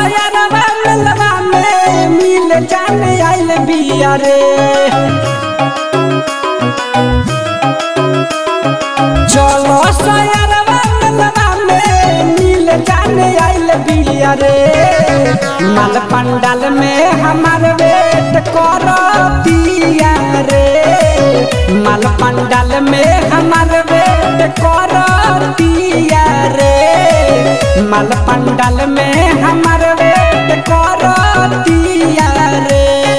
सयरवा मेलवा में मिल जाने आइल बिया रे चलो सयरवा मेलवा में मिल जाने आइल बिया रे माल पंडाल में हमार वेट कर दिया रे माल पंडाल में हमार वेट कर दिया रे माल पंडाल में हमार वेट कर दिया रे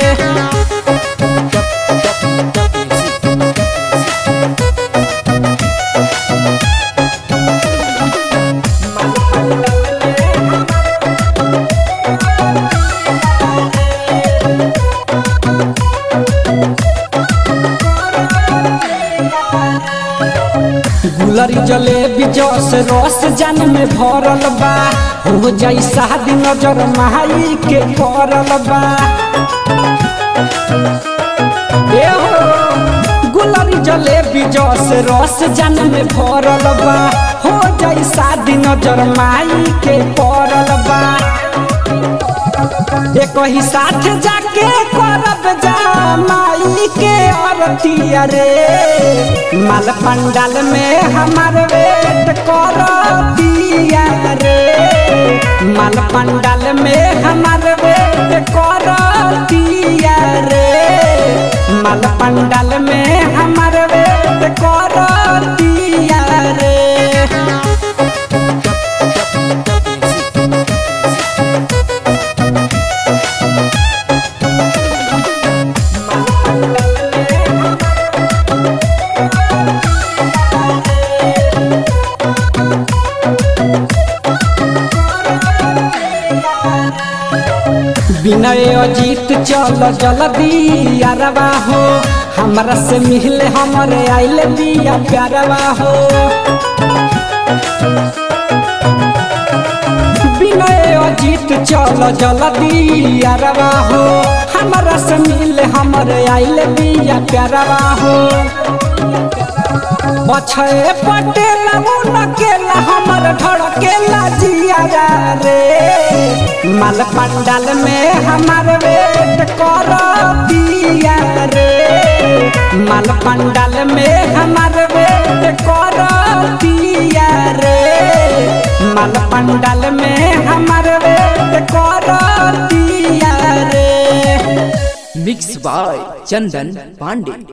गुलरी जलेबी जस रस जान में भरल बा हो जाई शादी नजर माई के करल बा ए हो गुलरी जलेबी जस रस जान में भरल बा हो जाई शादी नजर माई के करल बा एक ही साथ जाके करब जा माई के अरतिया रे माल पंडाल में हमार वेट कर दिया रे माल पंडाल में हमार वेट कर दिया रे माल पंडाल में हमार वेट कर दिया रे विनय अजीत चल जल्दी अरवा हो हमरा से मिले हमरे आइल बिया प्यारवा हो विनय अजीत चल जल्दी अरवा हो हमरा से मिले हमरे आइल बिया प्यारवा हो बछे पटेल उनकेला हमर धड़केला जियारा रे माल पंडाल में हमार वेट कर दिया रे माल पंडाल में हमार वेट कर दिया रे माल पंडाल में हमार वेट कर दिया रे मिक्स बाय चंदन पांडे